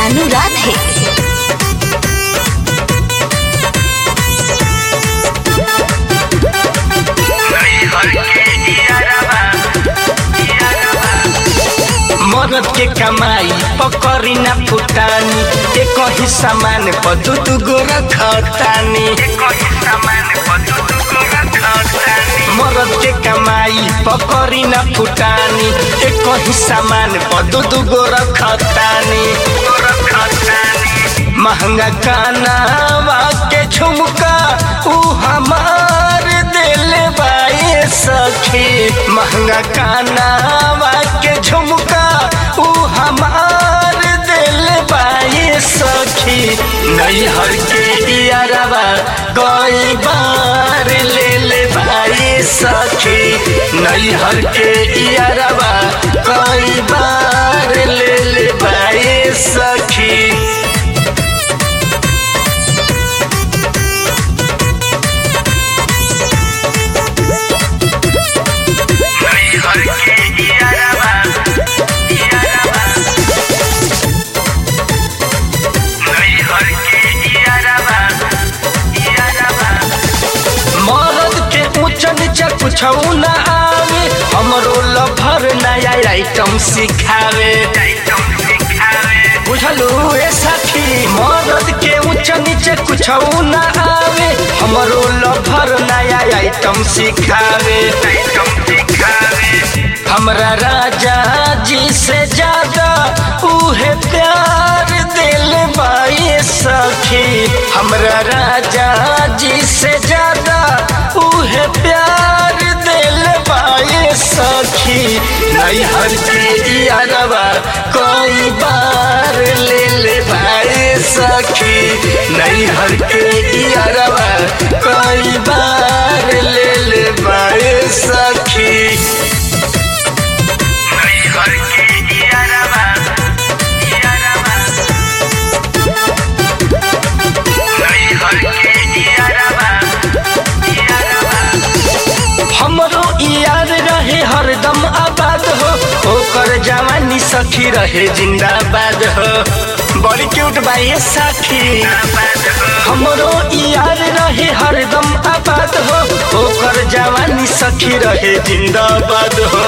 रानू राधे मरद के कमाई पकड़ी ना फुटानी एक ही सामान पर दू दू गो रखतानी मरद के कमाई पकड़ी ना फुटानी एक ही सामान पर दू दू गो रखतानी महंगा कानावा के झुमका ऊ हमार दिल बाए सखी महंगा कानावा के झुमका ऊ हमार दिल बाए सखी नैहर के यारवा कई बार ले ले बाए सखी नैहर के यारवा कई बार ले ले बाए सखी मरद के ऊंच नीचा कुछ ना आवे हमरो लभर नया आइटम सिखावे बुझलू ए साथी मरद के ऊंच नीचे कुछ ना आवे हमरो लभर नया आइटम सिखावे हमरा राजा जी से ज्यादा उहे प्यार दिल बाई सखी हमरा राजा जी से ज्यादा उहे प्यार दिल बाई सखी नैहर के यारवा कई बार ले ले भाई सखी नैहर के यारवा कई बार ले ले भाई सखी हमरो यार रहे हरदम आबाद हो ओकर जवानी सखी रहे जिंदाबाद हो बड़ी क्यूट बाई साथी हमरो यार रहे हरदम आबाद हो ओकर जवानी सखी रहे जिंदाबाद हो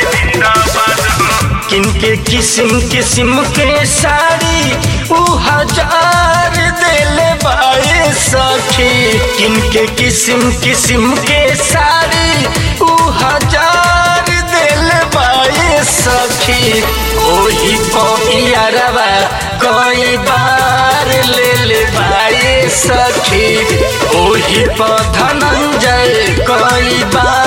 किनके किस्म किस्म के साड़ी ऊ हजार दिल बाए सखी किनके किस्म किस्म के साड़ी ऊ हजार दिल बाए सखी ओही पियरवा कई बार ले ले बाए सखी ओही पर धनंजय कई बार